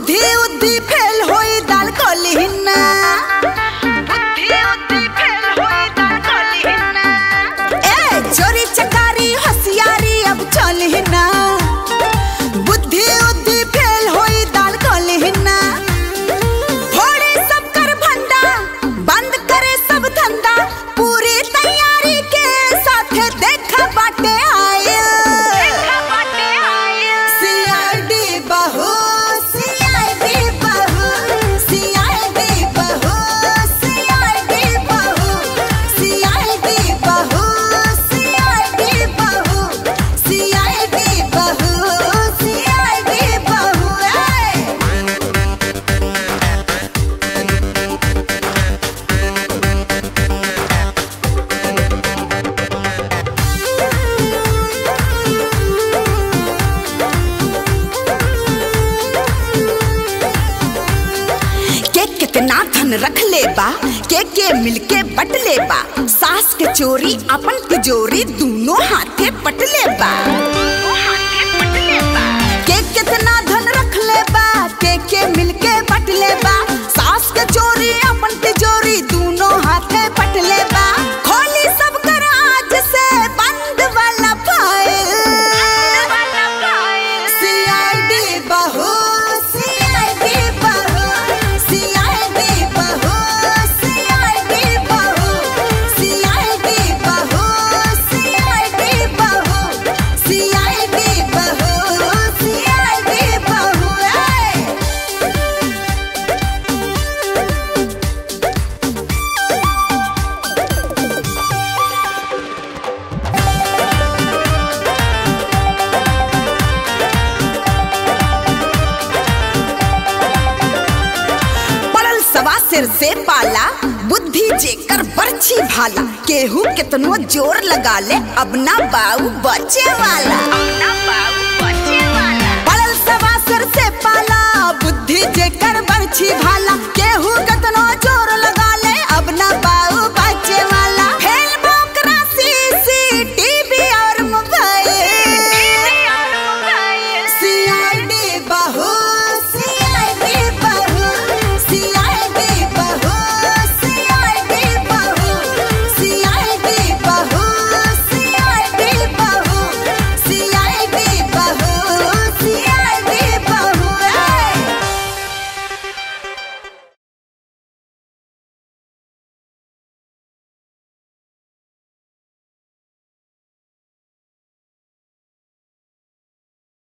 बुद्धि उद्धि फेल होई दाल कलिहिना बुद्धि उद्धि फेल होई दाल कलिहिना ए चोरी चकारी होशियारी अब चलिहिना बुद्धि उद्धि फेल होई दाल कलिहिना फोड़े सब कर भंडा बंद करे सब धंधा पूरी तैयारी के साथ देखा बाटे आयल सीआईडी बहू सीआईडी बहू सीआईडी बहू सीआईडी बहू सीआईडी बहू सीआईडी बहू सीआईडी बहू सीआईडी बहू ए के कितना धन रख ले बा के के मिलके बट ले बा सास के चोरी अपन तिजोरी दोनों हाथे पट ले बा के कितना धन रख ले बा के के मिलके बट ले बा सास के चोरी अपन तिजोरी दोनों हाथे पट ले बा खोली सब कर आज से बंद वाला फाइल सीआईडी बहू सीआईडी बहू सीआईडी बहू सीआईडी बहू सीआईडी बहू सीआईडी बहू सीआईडी बहू सीआईडी बहू ए पड़ल सवा सिर से पाला बुद्धि जेकर बरछी भाला केहू कितनो जोर लगा ले अब ना बाऊ बचे वाला अब ना बाऊ